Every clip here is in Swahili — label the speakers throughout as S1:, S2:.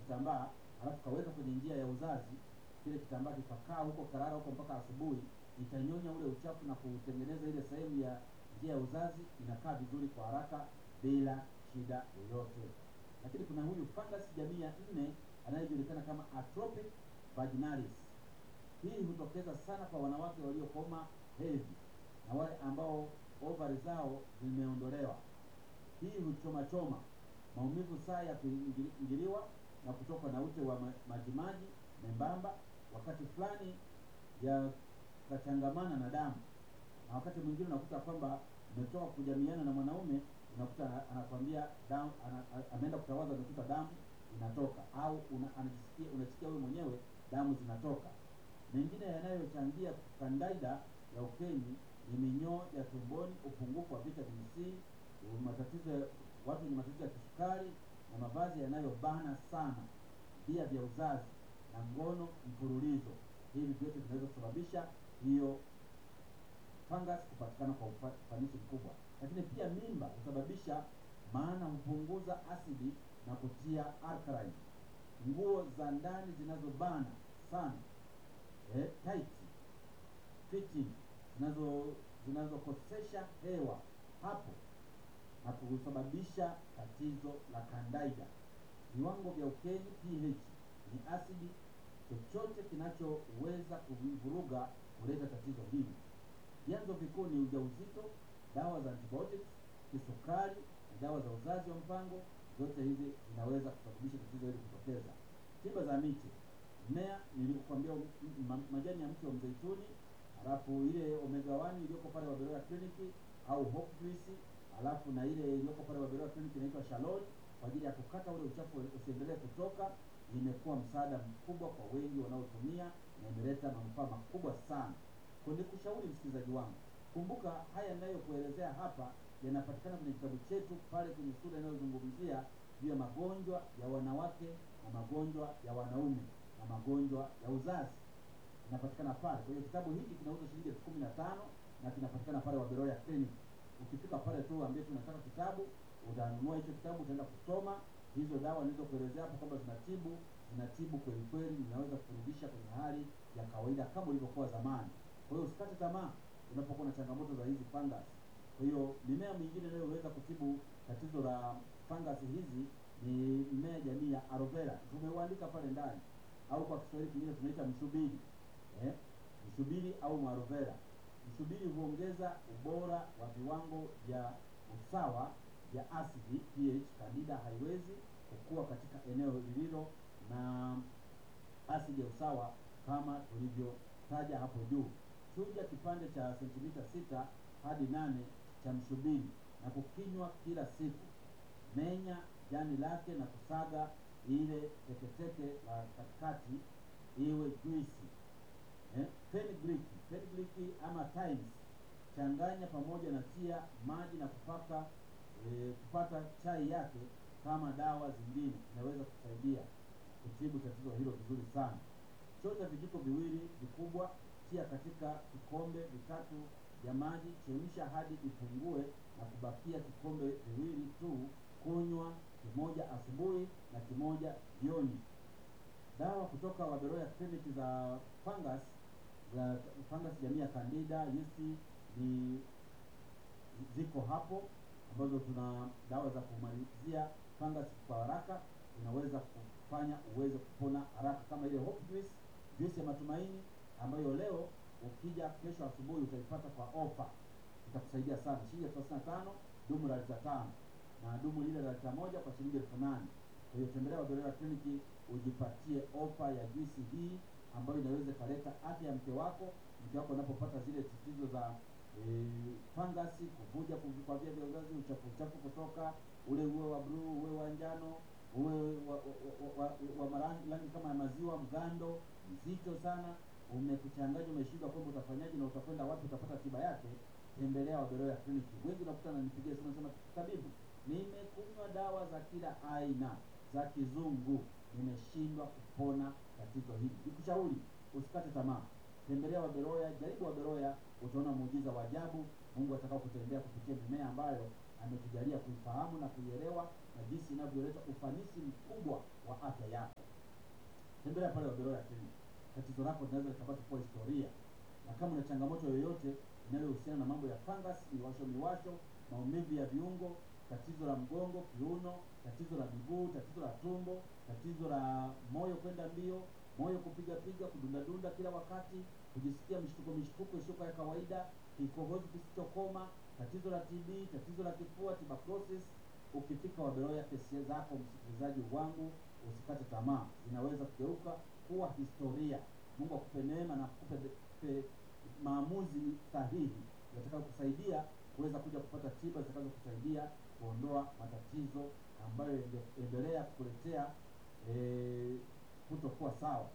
S1: kitambaa alafu kaweka kwenye njia ya uzazi, kile kitambaa kikakaa huko karara huko mpaka asubuhi, itanyonya ule uchafu na kutengeneza ile sehemu ya njia ya uzazi, inakaa vizuri kwa haraka bila shida yoyote. Lakini kuna huyu fungus jamii ya nne anayejulikana kama Atrophic vaginalis. Hii hutokeza sana kwa wanawake waliokoma hedhi na wale ambao ovari zao zimeondolewa. Hii huchoma choma, maumivu saa ya kuingiliwa na kutoka na ute wa ma- majimaji membamba, wakati fulani yakachangamana na damu, na wakati mwingine unakuta kwamba umetoka kujamiana na mwanaume, unakuta ana- anakwambia damu, ana, a- ameenda kutawadha, amekuta damu inatoka, au una, anajisikia unasikia wewe mwenyewe damu zinatoka. Mengine yanayochangia kandaida ya ukeni ni minyoo ya tumboni, upungufu wa vitamin C, matatizo ya watu wenye matatizo ya kisukari na mavazi yanayobana sana, via vya uzazi na ngono mfululizo. Hivi vyote vinaweza kusababisha hiyo fungus kupatikana kwa ufa- ufanisi mkubwa. Lakini pia mimba husababisha, maana hupunguza asidi na kutia alkaline. Nguo za ndani zinazobana sana eh, tight fitting zinazo zinazokosesha hewa hapo na kusababisha tatizo la kandaida. Viwango vya ukeni pH ni asidi, chochote kinachoweza kuvuruga kuleta tatizo hili. Vyanzo vikuu ni ujauzito, dawa za antibiotics, kisukari na dawa za uzazi wa mpango. Zote hizi zinaweza kusababisha tatizo hili kutokeza. Tiba za miti, mmea nilikuambia, m- ma- majani ya mti wa mzeituni, halafu ile omega 1 iliyoko pale Waberoya Clinic au Hope Juice, halafu na ile iliyoko pale Waberoya Clinic inaitwa Shalol kwa ajili ya kukata ule uchafu usiendelee kutoka. Imekuwa msaada mkubwa kwa wengi wanaotumia na imeleta manufaa makubwa sana. Kwa nikushauri msikilizaji wangu, kumbuka haya ninayokuelezea hapa yanapatikana kwenye kitabu chetu pale kwenye sura inayozungumzia juu ya magonjwa ya wanawake na magonjwa ya wanaume na magonjwa ya uzazi inapatikana pale. Kwa hiyo kitabu hiki kinauzwa shilingi elfu kumi na tano na kinapatikana pale Waberoya Clinic. Ukifika pale tu ambie tunataka kitabu, utanunua hicho kitabu, utaenda kusoma hizo dawa nilizokuelezea hapo kwamba zinatibu, zinatibu kweli kweli, zinaweza kurudisha kwenye hali ya kawaida kama ilivyokuwa zamani. Kwa hiyo usikate tamaa unapokuwa na changamoto za hizi fungus. Kwa hiyo mimea mingine inayoweza kutibu tatizo la fungus hizi ni mmea jamii ya aloe vera, tumeuandika pale ndani, au kwa Kiswahili kingine tunaita mshubiri eh, mshubiri au mwarovera. Mshubiri huongeza ubora wa viwango vya usawa vya asidi pH. Candida haiwezi kukua katika eneo lililo na asidi ya usawa kama tulivyotaja hapo juu. Chuja kipande cha sentimita sita hadi nane cha mshubiri na kukinywa kila siku. Menya jani lake na kusaga ile teketeke la katikati iwe juisi. Eh, fenugreek, fenugreek ama thymes changanya pamoja na tia maji na kupaka e, kupata chai yake kama dawa zingine, inaweza kusaidia kutibu tatizo hilo vizuri sana. Chota vijiko viwili vikubwa, tia katika vikombe vitatu vya maji, chemsha hadi ipungue na kubakia vikombe viwili tu. Kunywa kimoja asubuhi na kimoja jioni. Dawa kutoka Waberoya Clinic za fungus za fungus jamii ya Candida yeast ni ziko hapo, ambazo tuna dawa za kumalizia fungus kwa haraka, inaweza kufanya uweze kupona haraka, kama ile Hope Juice, juice ya matumaini ambayo leo ukija kesho asubuhi utaipata kwa ofa, itakusaidia sana, shilingi elfu thelathini na tano dumu la lita tano na dumu lile la lita moja kwa shilingi elfu nane. Kwa hiyo tembelea Waberoya Kliniki ujipatie ofa ya juisi hii ambayo inaweza ikaleta afya ya mke wako. Mke wako anapopata zile tatizo za e, fangasi, kuvuja kwa via vya uzazi, uchafu uchafu kutoka ule, uwe wa bluu, uwe wa njano, uwe wa, wa, wa, wa, wa marangi rangi kama ya maziwa, mgando mzito sana, umekuchanganya, umeshindwa kwamba utafanyaje na utakwenda wapi utapata tiba yake, tembelea Waberoya Kliniki. Wengi unakuta nanipigia simu nasema, tabibu, nimekunywa dawa za kila aina za kizungu nimeshindwa kupona tatizo hili. Nikushauri usikate tamaa, tembelea Waberoya, jaribu Waberoya, utaona muujiza wa ajabu Mungu atakao kutendea kupitia mimea ambayo ametujalia kuifahamu na kuielewa na jinsi inavyoleta ufanisi mkubwa wa afya yako. Tembelea pale Waberoya Clinic. Tatizo lako linaweza likabaki kuwa historia, na kama una changamoto yoyote inayohusiana na mambo ya fungus, miwasho miwasho, maumivu ya viungo, tatizo la mgongo, kiuno, tatizo la miguu, tatizo la tumbo, tatizo la moyo kwenda mbio, moyo kupiga piga, kudundadunda kila wakati, kujisikia mishtuko mishtuko isiyokuwa ya kawaida, kikohozi kisichokoma, tatizo la TB, tatizo la kifua, tuberculosis. Ukifika Waberoya, kesi zako msikilizaji wangu, usikate tamaa, zinaweza kugeuka kuwa historia. Mungu akupe neema na akupe pe- maamuzi sahihi yatakayokusaidia kuweza kuja kupata tiba zitakazokusaidia kuondoa matatizo ambayo yangeendelea kukuletea eh, kutokuwa sawa.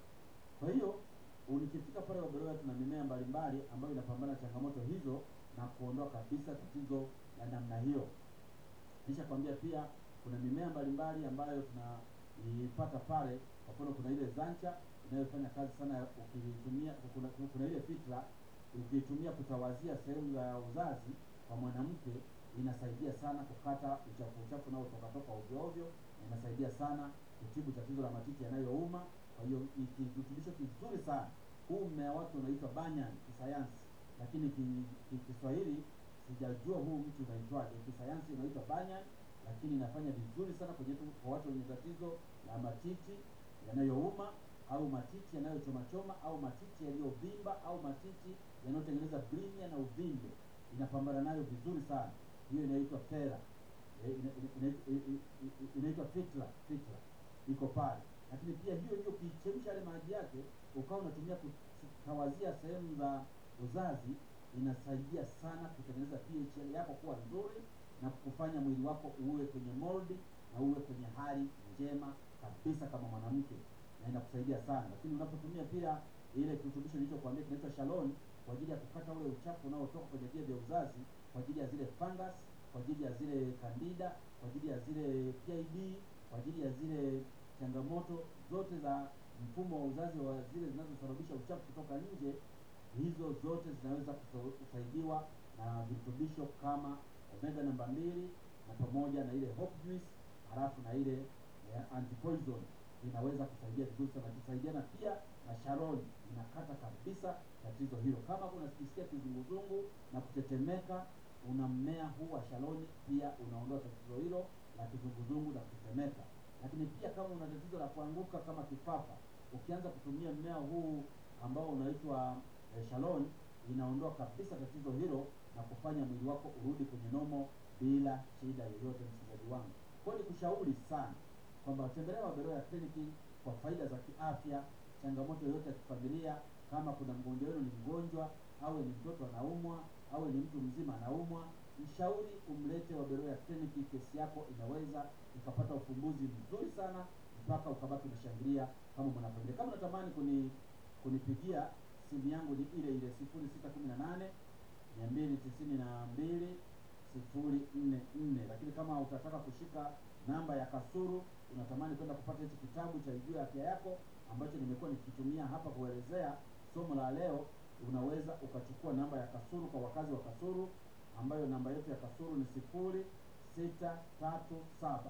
S1: Kwa hiyo unikifika pale Waberoya, tuna mimea mbalimbali ambayo inapambana na changamoto hizo na kuondoa kabisa tatizo la namna hiyo. Nisha kwambia pia kuna mimea mbalimbali ambayo tunaipata pale. Kwa mfano, kuna ile zancha inayofanya kazi sana ukiitumia. Kuna, kuna ile fitra ukiitumia kutawazia sehemu za uzazi kwa mwanamke, inasaidia sana kukata uchafu uchafu unaotoka toka ovyo ovyo, na inasaidia sana kutibu tatizo la matiti yanayouma. Kwa hiyo ni kirutubisho kizuri sana. Huu mmea wake unaitwa banyan kisayansi, lakini ki- ki- Kiswahili sijajua huu mti unaitwaje. Kisayansi unaitwa banyan, lakini inafanya vizuri sana kwenye tu- kwa watu wenye tatizo la matiti yanayouma au matiti yanayochomachoma au matiti yaliyovimba au matiti yanayotengeneza blinia na uvimbe, inapambana nayo vizuri sana. Hiyo inaitwa fera Eh, ina- ina- ina- i- i- i- inaitwa fitra fitra iko pale, lakini pia hiyo hiyo ukiichemsha yale maji yake ukawa unatumia kutawazia sehemu za uzazi, inasaidia sana kutengeneza pH yako kuwa nzuri na kufanya mwili wako uwe kwenye moldi na uwe kwenye hali njema kabisa kama mwanamke, na inakusaidia sana. Lakini unapotumia pia ile kirutubisho nilichokuambia kinaitwa Shalon kwa ajili ya kukata ule uchafu unaotoka kwenye via vya uzazi, kwa ajili ya zile fungus, kwa ajili ya zile candida, kwa ajili ya zile PID, kwa ajili ya zile changamoto zote za mfumo wa uzazi wa zile zinazosababisha uchafu kutoka nje, hizo zote zinaweza kusa- kusaidiwa na virutubisho kama omega namba mbili na pamoja na ile hope juice, halafu na ile eh, antipoison inaweza kusaidia vizuri sana, ikisaidiana pia na Sharon inakata kabisa tatizo hilo. Kama unasikia kizunguzungu na kutetemeka, una mmea huu wa Shaloni pia unaondoa tatizo hilo la kizunguzungu na kutetemeka. Lakini pia kama una tatizo la kuanguka kama kifafa, ukianza kutumia mmea huu ambao unaitwa eh, Shalon inaondoa kabisa tatizo hilo na kufanya mwili wako urudi kwenye nomo bila shida yoyote, msikilizaji wangu. Kwa hiyo nikushauri sana kwamba tembelea Waberoya kliniki kwa faida za kiafya, changamoto yoyote ya kifamilia. Kama kuna mgonjwa wenu ni mgonjwa, awe ni mtoto anaumwa, awe ni mtu mzima anaumwa, mshauri umlete Waberoya kliniki. Kesi yako inaweza ikapata ufumbuzi mzuri sana mpaka ukabaki unashangilia kama mwanafamilia. Kama unatamani kuni kunipigia simu yangu ni ile ile sifuri sita kumi na nane mia mbili tisini na mbili sifuri nne nne. Lakini kama utataka kushika namba ya Kasuru, unatamani kwenda kupata hichi kitabu cha Ijue Afya Yako ambacho nimekuwa nikitumia hapa kuelezea somo la leo, unaweza ukachukua namba ya Kasuru kwa wakazi wa Kasuru, ambayo namba yetu ya Kasuru ni sifuri sita tatu saba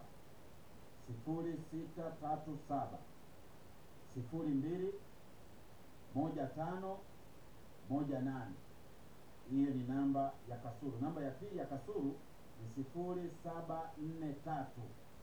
S1: sifuri sita tatu saba sifuri mbili moja tano moja nane. Hiyo ni namba ya Kasuru. Namba ya pili ya Kasuru ni sifuri saba nne tatu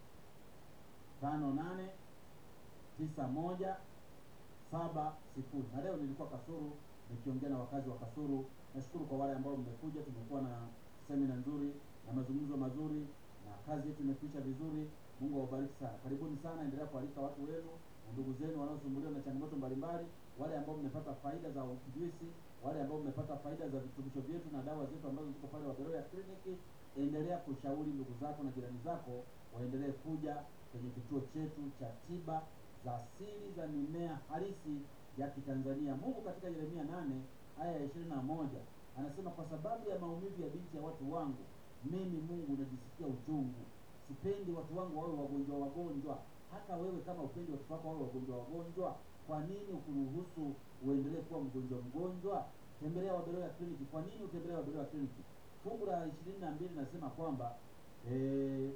S1: tano nane tisa moja saba sifuri. Na leo nilikuwa Kasuru nikiongea na wakazi wa Kasuru. Nashukuru kwa wale ambao mmekuja, tumekuwa na semina nzuri na mazungumzo mazuri na kazi yetu imekwisha vizuri. Mungu awabariki sana, karibuni sana, endelea kualika watu wenu na ndugu zenu wanaosumbuliwa na changamoto mbalimbali, wale ambao mmepata faida za ujuisi, wale ambao mmepata faida za virutubisho vyetu na dawa zetu ambazo ziko pale Waberoya kliniki. Endelea kushauri ndugu zako na jirani zako waendelee kuja kwenye kituo chetu cha tiba za asili za mimea halisi ya Kitanzania. Mungu katika Yeremia nane aya ya ishirini na moja anasema kwa sababu ya maumivu ya binti ya watu wangu, mimi Mungu najisikia uchungu. Sipendi watu wangu wawe wagonjwa wagonjwa. Hata wewe kama upendi watoto wako wawe wagonjwa wagonjwa, kwa nini ukuruhusu uendelee kuwa mgonjwa mgonjwa? Tembelea Waberoya kliniki. Kwa nini utembelee Waberoya kliniki? fungu la ishirini na mbili nasema kwamba eh,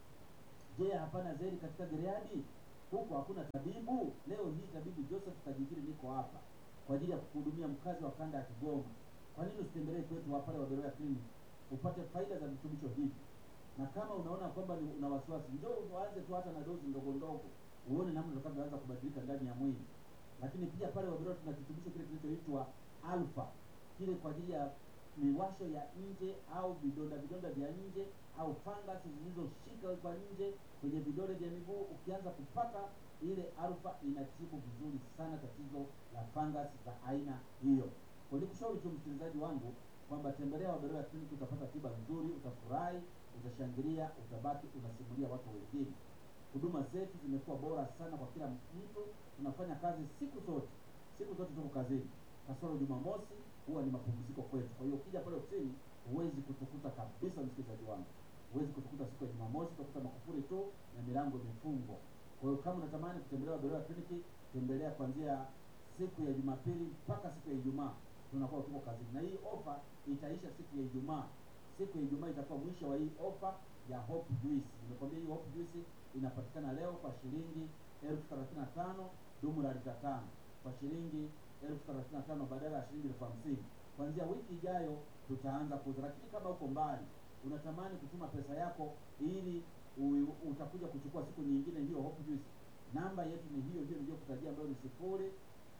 S1: je hapana zeri katika gileadi huku hakuna tabibu leo hii tabibu joseph kajigiri niko hapa kwa ajili ya kuhudumia mkazi wa kanda ya kigoma kwa nini usitembelee kwetu hapa pale waberoya clinic upate faida za virutubisho hivi na kama unaona kwamba ni- una wasiwasi njoo uanze tu hata na dozi ndogo ndogo uone namna utakavyoanza kubadilika ndani ya mwili lakini pia pale waberoya tuna kirutubisho kile kinachoitwa alfa kile kwa ajili ya miwasho ya nje au vidonda vidonda vya nje au fangasi zilizoshika kwa nje kwenye vidole vya miguu ukianza kupaka ile alfa inatibu vizuri sana tatizo la fangasi za aina hiyo kwa nikushauri tu msikilizaji wangu kwamba tembelea waberoya kliniki utapata tiba nzuri utafurahi utashangilia utabaki unasimulia watu wengine huduma zetu zimekuwa bora sana kwa kila mtu tunafanya kazi siku zote siku zote tuko kazini kasoro jumamosi huwa ni mapumziko kwetu kwa hiyo ukija pale ofisini huwezi kutukuta kabisa msikilizaji wangu huwezi kutukuta siku ya jumamosi utakuta makufuri tu na milango imefungwa kwa hiyo kama unatamani kutembelea waberoya kliniki tembelea kuanzia siku ya jumapili mpaka siku ya ijumaa tunakuwa tuko kazini na hii ofa itaisha siku ya ijumaa siku ya ijumaa itakuwa mwisho wa hii ofa ya hope juice nimekwambia hii hope juice inapatikana leo kwa shilingi elfu thelathini na tano dumu la lita tano kwa shilingi elfu thelathini na tano badala ya shilingi elfu hamsini kuanzia wiki ijayo tutaanza kuuza lakini kama uko mbali unatamani kutuma pesa yako ili u- utakuja kuchukua siku nyingine hiyo hope juice namba yetu ni hiyo hiyo niliyokutajia ambayo ni sifuri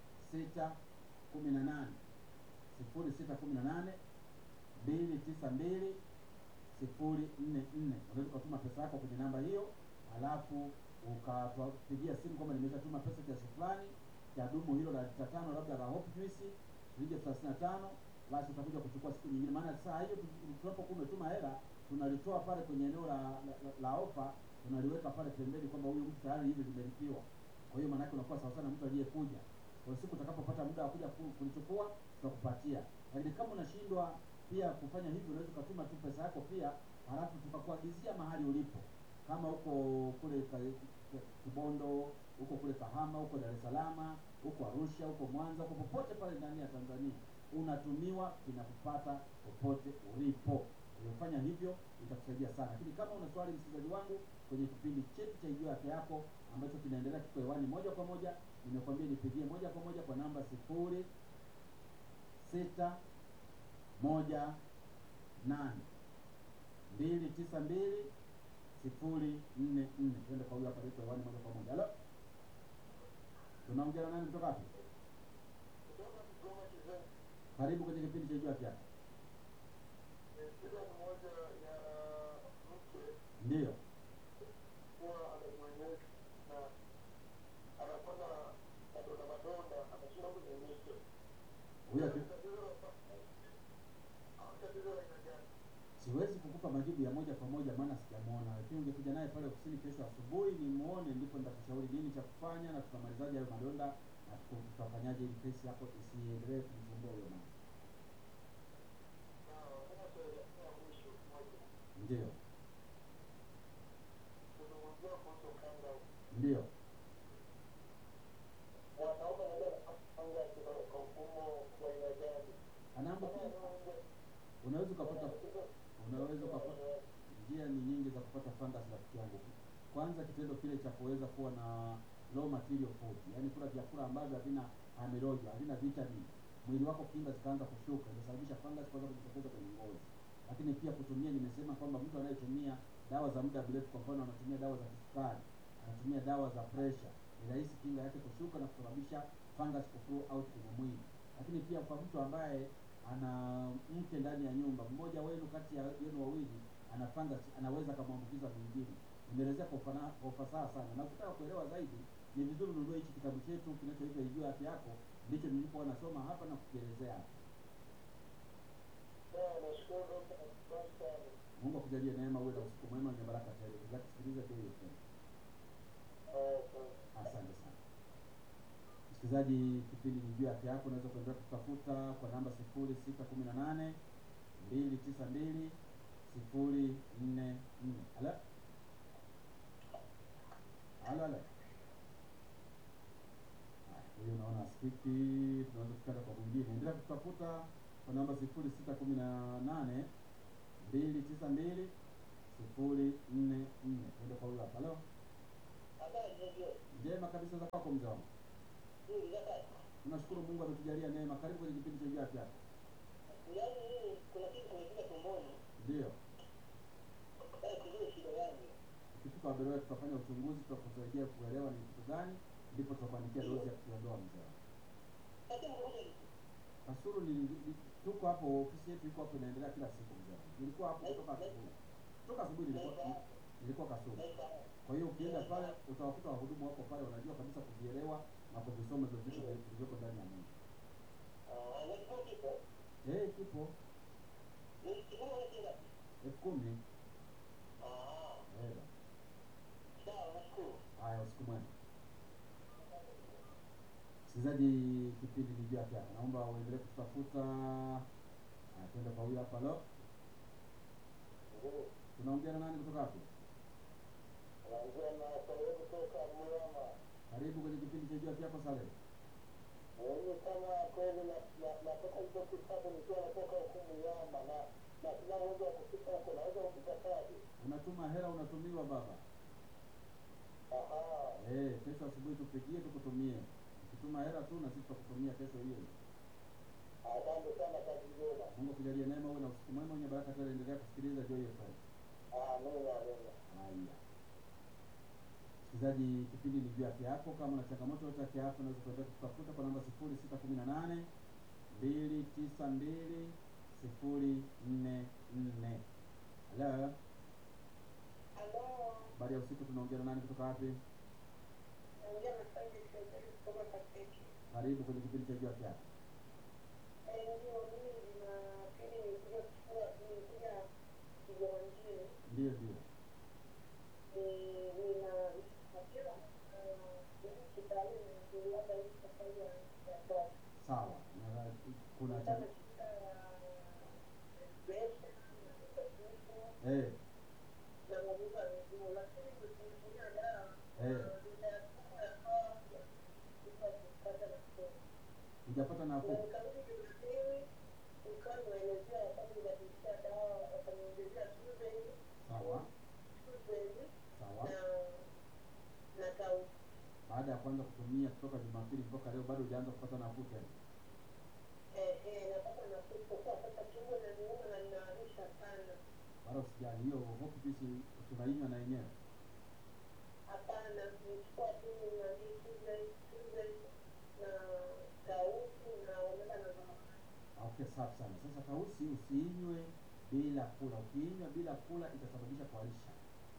S1: sita kumi na nane sifuri sita kumi na nane mbili tisa mbili sifuri nne nne unaweza ukatuma pesa yako kwenye namba hiyo alafu ukatupigia simu kwamba nimeshatuma pesa kiasi fulani cha dumu hilo la lita tano labda la hope juice shilingi elfu thelathini na tano basi utakuja kuchukua siku nyingine maana saa hiyo tu- tunapokuwa umetuma hela tunalitoa pale kwenye eneo la, la, la, la ofa tunaliweka pale pembeni kwamba huyu mtu tayari hivi limelipiwa kwa hiyo maanake unakuwa sawa sana mtu aliyekuja kwa siku utakapopata muda wa kuja ku- kulichukua tutakupatia lakini kama unashindwa pia kufanya hivyo unaweza ukatuma tu pesa yako pia halafu tukakuagizia mahali ulipo kama huko kule Ka- Ka- kibondo huko kule kahama huko dar es salaam huko arusha huko mwanza huko popote pale ndani ya tanzania unatumiwa kinakupata popote ulipo ulifanya hivyo itakusaidia sana lakini kama una swali msikilizaji wangu kwenye kipindi chetu cha ijua afya yako ambacho kinaendelea kiko hewani moja kwa moja nimekwambia nipigie moja kwa moja kwa namba sifuri sita moja nane mbili tisa mbili sifuri nne nne twende kwa huyu hapa liko hewani moja kwa moja halo tunaongea na nani kutoka wapi karibu kwenye kipindi cha ijua afya yako ndiyo huyo aki- siwezi kukupa majibu ya moja kwa moja maana sijamwona lakini ungekuja naye pale ofisini kesho asubuhi nimuone ndipo nitakushauri nini cha kufanya na tutamalizaje hayo madonda na tuku- tutafanyaje ili kesi yako isiendelee kumsumbua huyo mama ndio ndio anaambukiza unaweza ukapata unaweza ukapata njia ni nyingi za kupata fungus rafiki yangu kwanza kitendo kile cha kuweza kuwa na low material food yaani kula vyakula ambavyo havina amilojo havina vitamin mwili wako kinga zikaanza kushuka inasababisha fungus kuanza kujitokeza kwenye ngozi lakini pia kutumia nimesema kwamba mtu anayetumia dawa za muda mrefu kwa mfano anatumia dawa za kisukari anatumia dawa za pressure ni rahisi kinga yake kushuka na kusababisha fungus kuflow out kwenye mwili lakini pia kwa mtu ambaye ana mke ndani ya nyumba mmoja wenu kati ya yenu wawili ana fungus anaweza akamwambukiza mwingine nimeelezea kwa ufana- kwa ufasaha sana na ukitaka kuelewa zaidi ni vizuri ununue hichi kitabu chetu kinachoitwa ijua afya yako ndicho nilipokuwa nasoma hapa na kukielezea hapa mungu akujalie neema uwe na usiku mwema wenye baraka tele zakusikiliza Joy FM. asante sana msikilizaji kipindi ni juu ya afya yako unaweza kuendelea kutafuta kwa namba sifuri sita kumi na nane mbili tisa mbili sifuri nne nne ala ala ala Haya, huyu unaona spiki tunaweza tukaenda kwa mwingine endelea kutafuta kwa namba sifuri sita kumi na nane mbili tisa mbili sifuri nne nne. Twende kwa huyo hapa. Halo,
S2: Habari ndio.
S1: njema kabisa za kwako mzee wangu.
S2: Ndio sasa.
S1: Tunashukuru Mungu ametujalia neema. Karibu kwenye kipindi cha Jua Afya Yako.
S2: Yaani mimi kuna kitu kimefika tumboni.
S1: Ndio.
S2: Sasa kujua shida yangu.
S1: Ukifika Waberoya tutafanya uchunguzi, tutakusaidia kuelewa ni kitu gani, ndipo tutakuandikia dozi ya kuondoa mzee wangu.
S2: Sasa mmoja
S1: Kasulu ni, ni tuko hapo, ofisi yetu iko hapo, inaendelea kila siku mzee wangu. Nilikuwa hapo kutoka asubuhi, kutoka asubuhi nilikuwa nilikuwa Kasulu. Kwa hiyo ukienda pale utawakuta wahudumu wako pale, wanajua kabisa kuvielewa na kuvisoma hivyo vitu vilivyoko ndani ya Mungu.
S2: Ah, na kitu kipo.
S1: Eh, kipo
S2: Ni kitu kinga.
S1: elfu kumi.
S2: Ah,
S1: Eh,
S2: sawa nashukuru.
S1: haya, usiku mwema. Msikilizaji, kipindi ni Jua Afya Yako, naomba uendelee kutafuta. Haya, twende kwa huyu hapa. Lo,
S2: Ndio.
S1: tunaongea na nani kutoka hapo?
S2: Naongea na Saleh kutoka Mrama.
S1: Karibu kwenye kipindi cha Jua Afya Yako, Saleh.
S2: Mimi kama kweli na na- natoka hizo kitabu nikiwa natoka huku Mrama na na sina uwezo wa kufika huko naweza kukataje?
S1: Unatuma hela, unatumiwa baba.
S2: Aha.
S1: Eh, kesho asubuhi tupigie, tukutumie. Ukituma hela tu na sisi tutakutumia kesho hiyo.
S2: Asante sana kazi njema.
S1: Mungu akujalie neema, uwe na usiku mwema wenye baraka tele. Endelea kusikiliza Joy FM.
S2: Amina, amina.
S1: Haya, msikilizaji, kipindi ni juu ya afya yako. Kama una changamoto yote ya kiafya, unaweza kuendelea kutafuta kwa namba sifuri sita kumi na nane mbili tisa mbili sifuri nne nne. Halo,
S3: Halo,
S1: habari ya usiku. Tunaongea na nani kutoka wapi?
S3: naongea na Sandy Sezeri kutoka Kaseki.
S1: Karibu kwenye kipindi cha juu ya afya yako.
S3: Eh, ndio mimi Jumapili nilikuja kuchukua nilikuja Kigoma mjini.
S1: Ndio, ndio.
S3: Ni- nina hasira mimi kitaaluma niliwaga hii safari ya ya toka.
S1: Sawa, na kuna
S3: Nilikuwa
S1: cha
S3: na shida ya depression na depression
S1: eh,
S3: na maumivu ya miguu, lakini nilitumia dawa
S1: Eh.
S3: na nimeyachukua yakawa bila kupata nafuu.
S1: hujapata nafuu.
S3: Nikarudi Jumapili, nikawa nimeelezea wakati nibadilisha dawa, wakaniongezea Tuesday,
S1: Sawa,
S3: Tuesday
S1: sawa.
S3: na na tausi.
S1: Baada ya kuanza kutumia kutoka Jumapili mpaka leo, bado hujaanza kupata nafuu tena.
S3: Eh, eh, napata nafuu isipokuwa sasa tumbo inaniuma na ninaharisha sana.
S1: Wala usijali, hiyo hope juice tunainywa na yenyewe.
S3: Hapana, nichukua tu nani Tuesday, Tuesday na tausi na omega na zamani.
S1: Ah, Okay, safi sana. Sasa tausi usiinywe bila kula. Ukiinywa bila kula itasababisha kuharisha.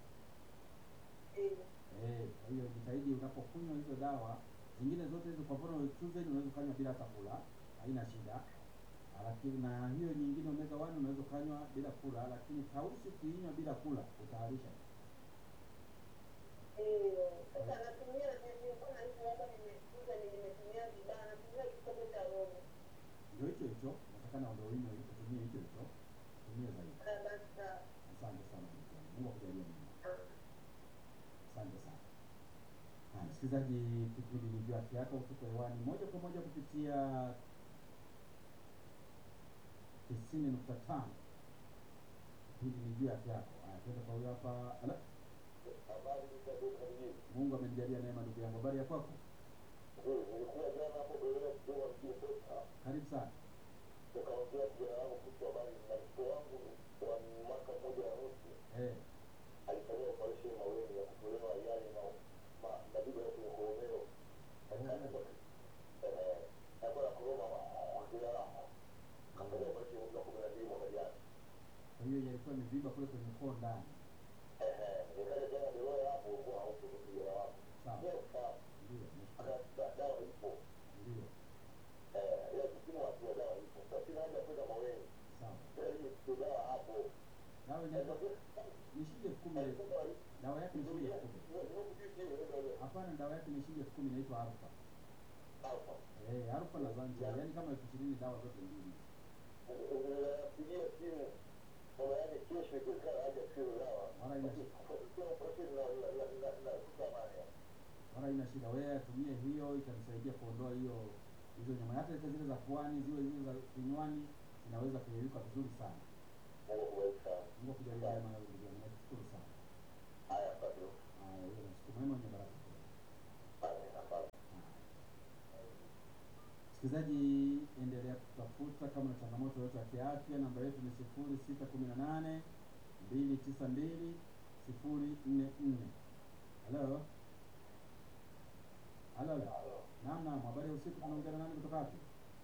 S3: Eh,
S1: Eh, kwa hiyo jitahidi unapokunywa hizo dawa zingine zote hizo, kwa mfano Tuesday unaweza ukanywa bila hata kula, haina shida. Ah, Lakini na hiyo nyingine omega 1 unaweza ukanywa bila kula, lakini tausi ukiinywa bila kula utaharisha.
S3: eh, sasa natumia nilikuwa na hizo labda nimekuja nimetumia vibaya, natumia kikombe cha robo.
S1: Ndio hicho hicho, natakana ndio uinywe utumie hicho hicho. Tumie zaidi.
S3: Ah, basi sawa.
S1: Asante sana ndugu yangu. Mungu akujalie mema.
S3: Ah.
S1: Asante sana. Haya, msikilizaji, kipindi ni juu ya afya yako, tuko hewani moja kwa moja kupitia tisini nukta tano. Kipindi ni juu ya afya yako. Haya, tuende kwa huyo hapa. Ala,
S2: Habari za duka mjini.
S1: Mungu amenijalia neema, ndugu yangu. Habari ya kwako?
S2: Ndio, nilikuwa jana hapo Berea Kigoma mjini Posta.
S1: Karibu sana.
S2: Nikaongea kijana wangu kuhusu habari na mtoto wangu wa mwaka mmoja na nusu
S1: Eh,
S2: alifanyia operesheni maweni ya kutolewa yale ma ma majibu ya kwenye koromeo. Eh, alikuwa na koroma kujira kafanya operesheni mwezi wa kumi na mbili mwaka jana.
S1: kwa hiyo yalikuwa imevimba kule kwenye koo ndani.
S2: Eh, nikaja jana Berea hapo kwa haupo kijana wangu.
S1: Sawa.
S2: Leo sawa.
S1: Ndio, nashukuru.
S2: Aka dawa ipo.
S1: Ndio,
S2: Eh, ile kipimo hatua dawa ipo. Sasa sina haja ya kwenda maweni.
S1: sawa.
S2: Sasa hii dawa hapo.
S1: Dawa inaweza ni shilingi elfu kumi. Dawa yake ni shilingi elfu kumi. Hapana, dawa yake ni shilingi elfu kumi inaitwa Alpha. Eh, Alpha na Zancha, yaani kama elfu ishirini dawa zote mbili.
S2: Pigia simu baba yake kesho ikiwezekana aje asiwe dawa.
S1: Mara ina wala ina shida. Wewe atumie hiyo, itamsaidia kuondoa hiyo hizo nyama, hata zile za puani, ziwe zile za kinywani, zinaweza kuyeyuka vizuri sana.
S2: Mungu akubariki sana.
S1: Mungu akujalie neema ya ndugu yangu. Nakushukuru sana.
S2: Haya, asante.
S1: Haya, uwe na siku mwema wenye baraka.
S2: Amen, asante.
S1: Msikilizaji, endelea kutafuta kama na changamoto yoyote ya kiafya. Namba yetu ni sifuri sita kumi na nane mbili tisa mbili sifuri nne nne. Halo, halo, naam, naam. Habari ya usiku, tunaongea na nani kutoka wapi?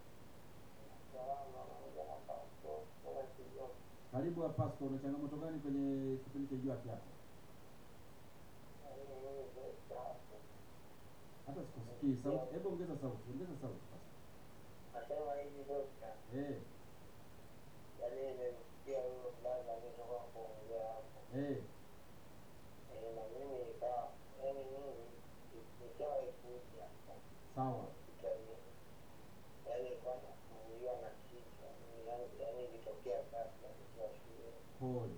S1: Karibu wa Pasco, una changamoto gani kwenye kipindi cha Jua Haki Yako? Hata sikusikii sauti. Hebu ongeza sauti, ongeza sauti Pasco.
S2: Nasema hivi dokta,
S1: Eh,
S2: yaani nimemsikia huyo mdada aliyetoka kuongea hapo.
S1: eh,
S2: Eh, na mimi nikawa yaani mimi nishawahi kuja
S1: sawa.
S2: hospitalini. Yaani kwa nasumbuliwa na kichwa. Yaani- Yaani ilitokea sasa nikiwa shule.
S1: Pole.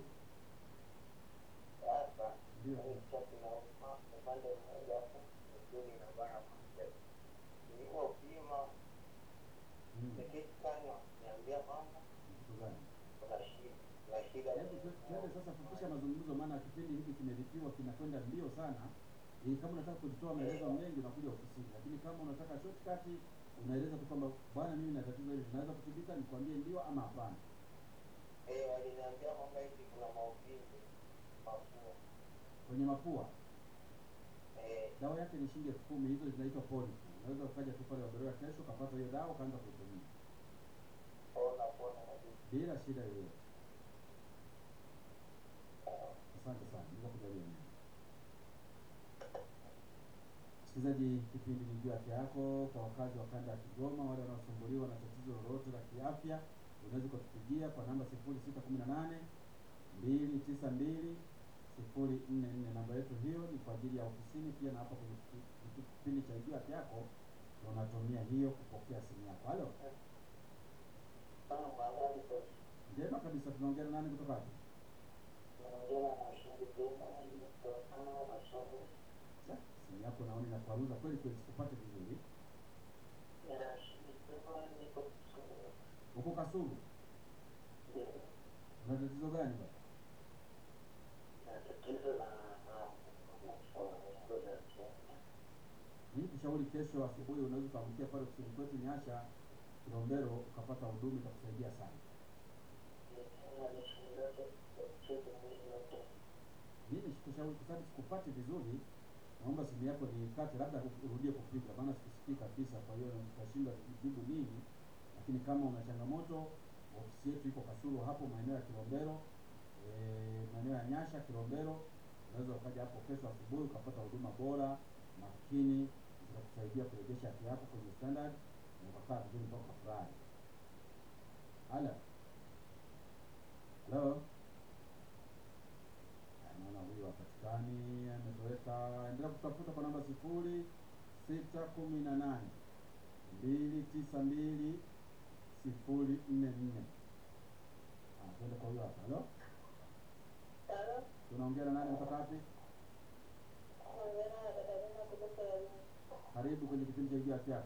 S2: Sasa
S1: Ndio.
S2: yaani kichwa kinauma upande mmoja hapo misuli inabana moja. Nilipopima
S1: Mm.
S2: CT scan niambia kwamba
S1: Kitu gani?
S2: kuna shida. Kuna shida.
S1: Hebu tu- tuende sasa, fupisha mazungumzo, maana kipindi hiki kimelipiwa kinakwenda mbio sana. Eh, kama unataka kujitoa maelezo mengi unakuja ofisini, lakini kama unataka shortcut unaeleza tu kwamba bwana, mimi na tatizo hili, tunaweza kutibika, nikwambie ndio ama hapana.
S2: Eh, waliniambia kwamba hivi kuna maumivu mafua.
S1: Kwenye mapua
S2: Eh,
S1: dawa yake ni shilingi elfu kumi. Hizo zinaitwa Polic. Unaweza ukaja tu pale Waberoya kesho ukapata hiyo dawa ukaanza kuitumia
S2: pona pona kabisa.
S1: bila shida yoyote. Asante sana, Mungu akujalie neema. Msikilizaji, kipindi ni juu afya yako. Kwa wakazi wa kanda ya Kigoma, wale wanaosumbuliwa na tatizo lolote la kiafya, unaweza ukatupigia kwa namba sifuri sita kumi na nane mbili tisa mbili sifuri nne nne. Namba yetu hiyo ni kwa ajili ya ofisini, pia na hapa kwenye kipi- kipi- kipindi cha juu afya yako unatumia hiyo kupokea simu yako. Halo,
S2: Kama habari kwa
S1: njema kabisa. Tunaongea na nani kutoka wapi?
S2: tunaongea na mashauri jema kutokana na masomo
S1: Sa, simu yako naona inakwaruza kweli kweli, sikupate vizuri.
S2: ya shirika niko kusoma.
S1: Uko Kasulu, una tatizo gani bwana?
S2: Na tatizo la na masomo ya
S1: Mimi kushauri kesho asubuhi unaweza ukaamkia pale ofisini kwetu Nyasha Kilombero ukapata huduma itakusaidia sana. Mimi sikushauri kwa sababu sikupati vizuri, naomba simu yako niikate, labda urudie kupiga, maana sikusikii kabisa. Kwa hiyo nikashindwa jibu nini, lakini kama una changamoto, ofisi yetu iko Kasulu hapo maeneo ya Kilombero, eh, maeneo ya Nyasha Kilombero. Unaweza ukaja hapo kesho asubuhi ukapata huduma bora makini, zitakusaidia kurejesha afya yako kwenye standard na ukakaa vizuri mpaka ukafurahi. Halo, halo. naona huyu hapatikani, ametoweka. Endelea kutafuta kwa namba sifuri sita kumi na nane mbili tisa mbili sifuri nne nne. Ah, Twende kwa huyo hapa. Halo,
S3: Halo,
S1: tunaongea na nani kutoka wapi?
S3: naongea na Katarina kutoka
S1: Karibu kwenye kipindi cha Ijua Afya Yako.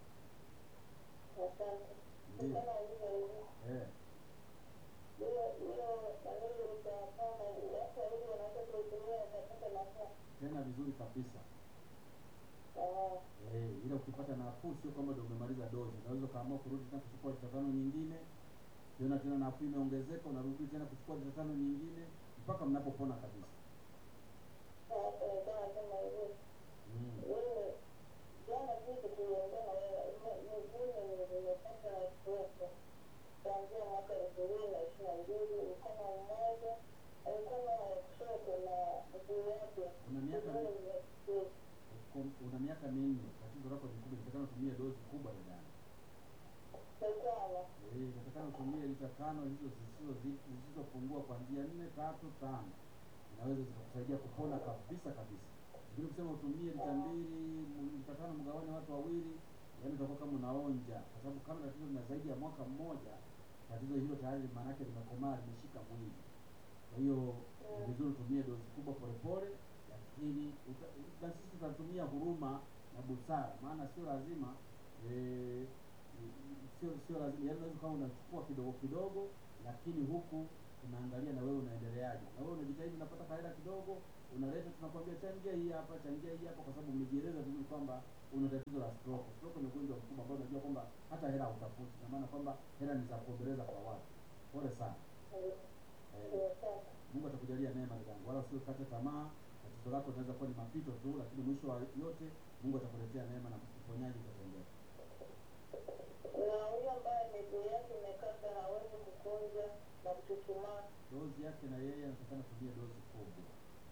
S3: Asante.
S1: Ndio.
S3: Kama ndivyo hivi.
S1: Eh,
S3: Hiyo hiyo maneno utafanya watu wawili wanaweza kuitumia wakapata nafuu.
S1: tena vizuri kabisa.
S3: Ah,
S1: Eh, ila ukipata nafuu sio kwamba ndio umemaliza dozi. Unaweza ukaamua kurudi tena kuchukua lita tano nyingine, tena tena nafuu imeongezeka, unarudi tena kuchukua lita tano nyingine mpaka mnapopona kabisa.
S3: sasa ndio nasema hivi.
S1: Mm.
S3: Wewe jana juzi tuliongea na wewe, mimi nimepata kuwepo kuanzia mwaka elfu mbili na ishirini na mbili mkono mmoja mkono wa kushoto na mguu wake
S1: Una miaka
S3: mguu
S1: mi-
S3: umekuwa
S1: uko- una miaka minne, tatizo lako ni kubwa, inatakana utumie dozi kubwa dada.
S3: sana.
S1: Eh, inatakana utumie lita tano hizo zisizo zisizopungua kuanzia nne tatu tano, inaweza zikakusaidia kupona kabisa kabisa. Lakini kusema utumie lita mbili m- lita tano mgawane watu wawili, yaani utakuwa kama unaonja, kwa sababu kama tatizo lina zaidi ya mwaka mmoja, tatizo hilo tayari maana yake limekomaa, limeshika mwili. Kwa hiyo ni vizuri utumie dozi kubwa polepole, lakini uta- na sisi tutatumia huruma na busara, maana sio lazima eh, sio sio lazima, yaani unaweza kama unachukua kidogo kidogo, lakini huku tunaangalia na wewe unaendeleaje, na wewe unajitahidi, unapata faida kidogo, unaleta, tunakwambia changia hii hapa, changia hii hapa, kwa sababu umejieleza vizuri kwamba una tatizo la stroke. Stroke ni ugonjwa mkubwa ambao unajua kwamba hata hela utafuti, na maana kwamba hela ni za kuombeleza kwa watu. Pole sana. Eh, Mungu atakujalia neema dadangu, wala usikate tamaa. Tatizo lako linaweza kuwa ni mapito tu, lakini mwisho wa yote Mungu atakuletea neema na uponyaji utatendeka.
S3: na huyo ambaye miguu yake imekata hawezi kukunja na kuchuchumaa.
S1: Dozi yake na yeye anatakana tumie dozi kubwa.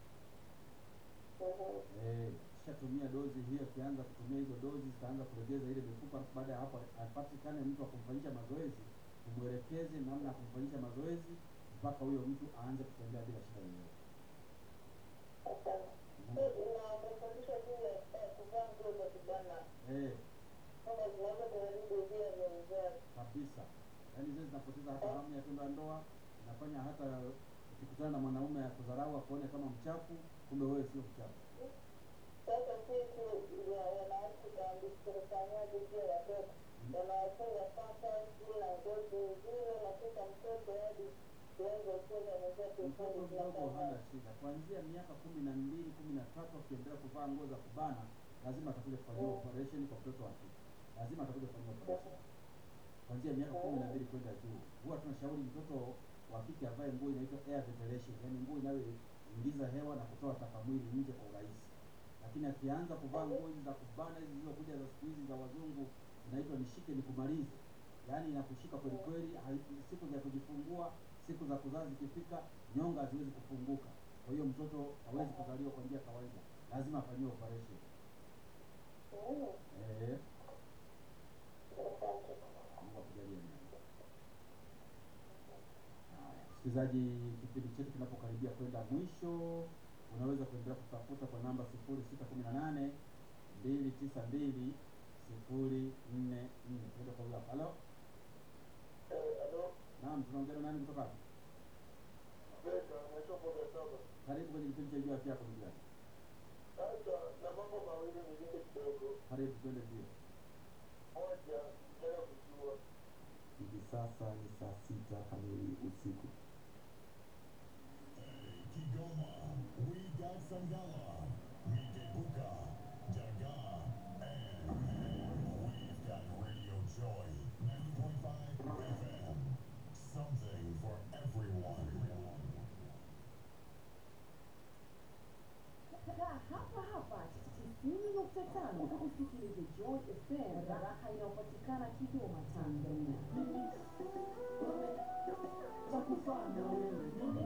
S3: Mhm.
S1: Eh, kishatumia dozi hiyo, akianza kutumia hizo dozi zitaanza kulegeza ile mifupa. alafu Baada ya hapo apatikane mtu wa kumfanyisha mazoezi, tumwelekeze namna ya kumfanyisha mazoezi mpaka huyo mtu aanze kutembea bila shida yoyote.
S3: Asante.
S1: Mungu-
S3: Na umefundishwa juu ya eh, kuvaa nguo za kubana
S1: Eh,
S3: kama zinaweza kuharibu via vya uzazi.
S1: kabisa. Yaani zile zinapoteza hata hamu ya tendo la ndoa, inafanya hata ukikutana na mwanaume akudharau akuone kama mchafu, kumbe wewe sio mchafu.
S3: Sasa sisi ya wanawake tunafanyaje juu ya watoto wanawafunga sasa juu na ngozi nzuri, unakuta mtoto hadi kiwango kuza mwenzake
S1: Mtoto
S3: ufundi
S1: mdogo hana
S3: tunafanya
S1: shida, kuanzia miaka kumi na mbili kumi na tatu akiendelea kuvaa nguo za kubana, lazima atakuja kufanyiwa operation kwa mtoto wa kike, lazima atakuja kufanyiwa operation kuanzia miaka kumi na mbili kwenda juu. Huwa tunashauri mtoto wa kike avae nguo inaitwa air ventilation, yaani nguo inayoingiza hewa na kutoa taka mwili nje kwa urahisi. Lakini akianza kuvaa nguo hizi za kubana hizi zilizokuja za siku hizi za wazungu, inaitwa nishike nikumalize, yaani inakushika kweli kweli, hai- siku za kujifungua, siku za kuzaa zikifika, nyonga haziwezi kufunguka. Kwa hiyo mtoto hawezi kuzaliwa kwa njia ya kawaida, lazima afanyiwe operation.
S3: Mm,
S1: Eh,
S3: asante.
S1: Mungu akujalie neema. Haya, msikilizaji, kipindi chetu kinapokaribia kwenda mwisho, unaweza kuendelea kutafuta kwa namba sifuri sita kumi na nane mbili tisa mbili sifuri nne nne. Tuende kwa huyo hapa. Halo,
S2: Eh, alo,
S1: naam, tunaongea na nani kutoka hapa?
S2: Beka, naitwa Boga Saba.
S1: Karibu kwenye kipindi cha Jua Afya Yako, ndugu yangu.
S2: Sasa na mambo mawili nilinde kidogo.
S1: Karibu, twende mbio.
S2: Moja, nataka kujua
S4: Hivi sasa ni saa sita kamili usiku.
S5: Kigoma, we got Sangala, Mikebuka, Daga, and we've got Radio Joy, 90.5 FM. Something for everyone.
S6: Kaa hapa hapa tisini nukta tano usikilize Joy FM, raha inayopatikana Kigoma, Tanzania. Cha kufanya wewe